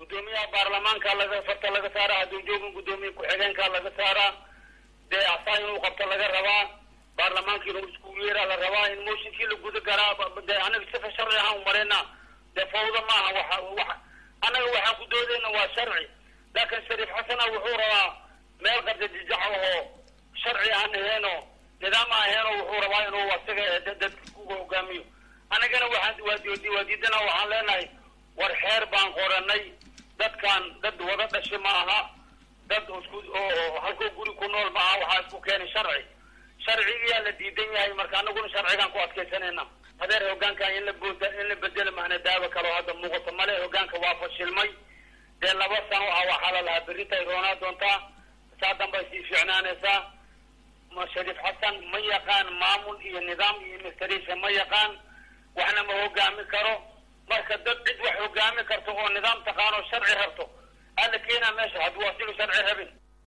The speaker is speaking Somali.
guddoomiyaha baarlamaanka laga farta laga saaraa hadduu joogin guddoomiye ku-xigeenka laga saaraa dee asaa inuu qabto laga rabaa baarlamaanka inuu iskugu yeeraa la rabaa in mooshinkii la guda garaa dee anaga sifa sharci ahaan umareyna dee fawda maaha waxa waxa annaga waxaan ku doodayna waa sharci laakiin shariif xasana wuxuu rabaa meel qabda jijac oo sharci aan aheeno nidaam aan aheeno wuxuu rabaa inuu asaga dadka ku hogaamiyo annagana waxaan waa diidana waxaan leenahay war xeer baan qoranay dadkan dad wada dhashi ma aha dad isku oo halkoo guri ku nool ma aha waxaa isku keenay sharci sharcigiyaa la diidan yahay marka anaguna sharcigaan ku adkaysanayna hadeer hogaankan in la booda in la bedelo mahna daawo kaloo hadda muuqato male hogaanka waa fashilmay dee laba sano ah waxaa la lahaa berritay roonaa doontaa saa dambay sii fiicnaanaysaa ma shariif xasan ma yaqaan maamul iyo nidaam iyo administration ma yaqaan waxna ma hogaami karo marka dad cid wax hogaami karto oo nidaam taqaano sharci rabto alla keenaa meesha hadduu asiga sharci rabin